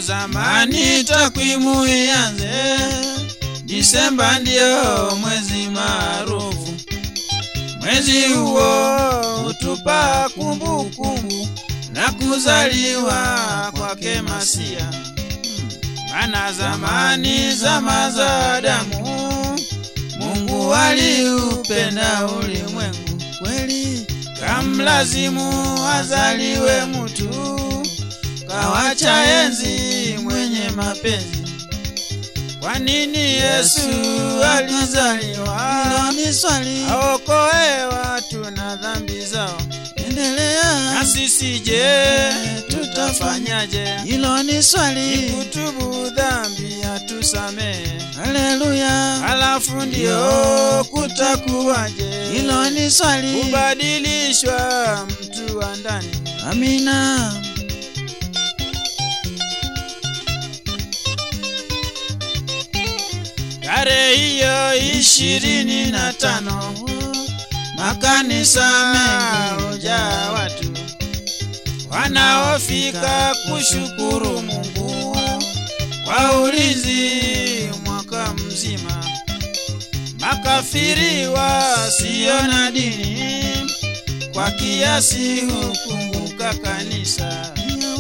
zamani takwimu ianze, Disemba ndio mwezi maarufu. Mwezi huo hutupa kumbukumbu na kuzaliwa kwake Masia. Maana zamani, zama za Adamu, Mungu aliupenda ulimwengu kweli, kamlazimu azaliwe mtu, kawacha enzi mwenye mapenzi. Kwa nini Yesu alizaliwa? Hilo ni swali, Aokoe watu na dhambi zao. endelea. Na sisi je, tutafanyaje? Hilo ni swali, Kutubu dhambi atusamehe, haleluya. halafu ndio kutakuwaje? Hilo ni swali, Kubadilishwa mtu wa ndani. amina. Tarehe hiyo ishirini na tano makanisa mengi hujaa watu wanaofika kushukuru Mungu kwa ulinzi mwaka mzima. Makafiri wasio na dini kwa kiasi hukumbuka kanisa,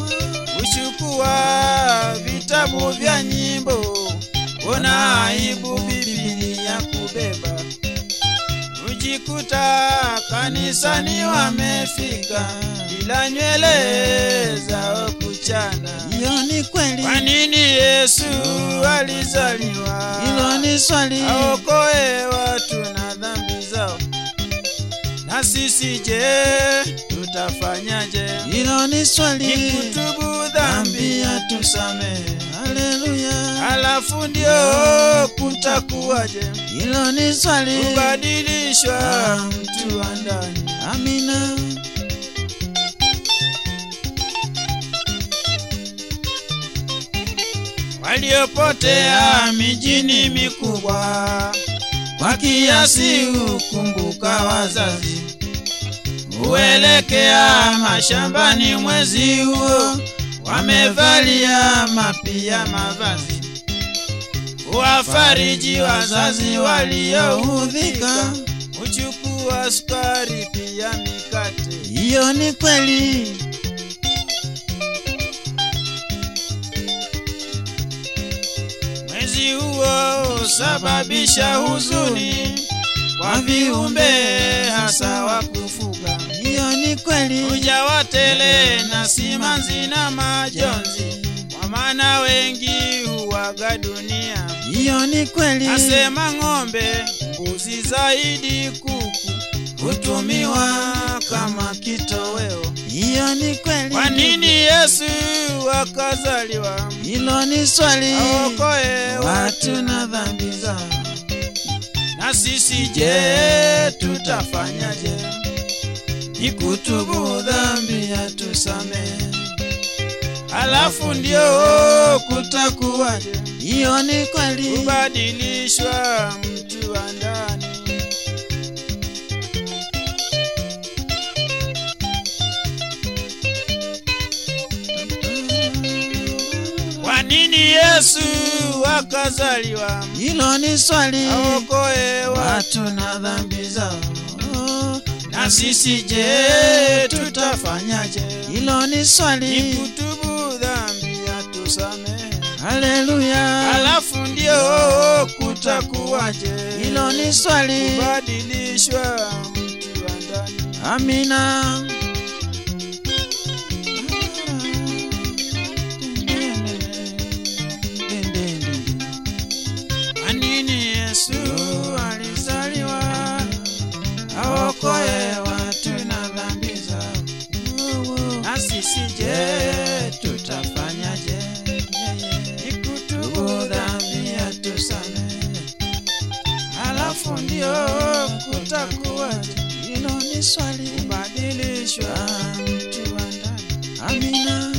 huchukua vitabu vya nyimbo, una aibu Biblia kubeba, hujikuta kanisani wamefika bila nywele zao kuchana. Hiyo ni kweli, Kwa nini Yesu alizaliwa? hilo ni swali, aokoe watu na dhambi zao. Na sisi je, tutafanyaje? hilo ni Ni swali, kutubu dhambi atusamehe, haleluya. halafu ndio kutakuwaje? Hilo ni swali, Kubadilishwa mtu wa ndani. amina. Waliopotea mijini mikubwa kwa kiasi hukumbuka wazazi, huelekea mashambani mwezi huo, wamevalia mapia mavazi, huwafariji wazazi walioudhika, huchukua sukari pia mikate. Hiyo ni kweli, Mwezi huo husababisha huzuni kwa viumbe hasa wa kufuga, hiyo ni kweli, hujawa tele na simanzi na majonzi, kwa maana wengi huwaga dunia. hiyo ni kweli, Nasema ng'ombe, mbuzi, zaidi kuku hutumiwa kama kitoweo. hiyo ni kweli. Kwa nini Yesu akazaliwa? Hilo ni swali, Aokoe watu na dhambi zao. Na sisi je, tutafanyaje? Ni kutubu dhambi atusamehe, halafu ndio kutakuwaje? Hiyo ni kweli, Kubadilishwa mtu wa ndani. Kwa nini Yesu akazaliwa? hilo ni swali, Aokoe watu watu na dhambi zao. na sisi je, tutafanyaje? Hilo ni Ni swali, kutubu dhambi atusamehe, haleluya. halafu ndio kutakuwaje? Hilo ni swali, Kubadilishwa mtu wa ndani. amina. Kwa nini Yesu alizaliwa? Aokoe watu na dhambi zao. Na sisi je, tutafanyaje? Ni kutubu dhambi atusamehe, halafu ndio kutakuwaje? Hilo ni swali, Kubadilishwa mtu wa ndani. amina.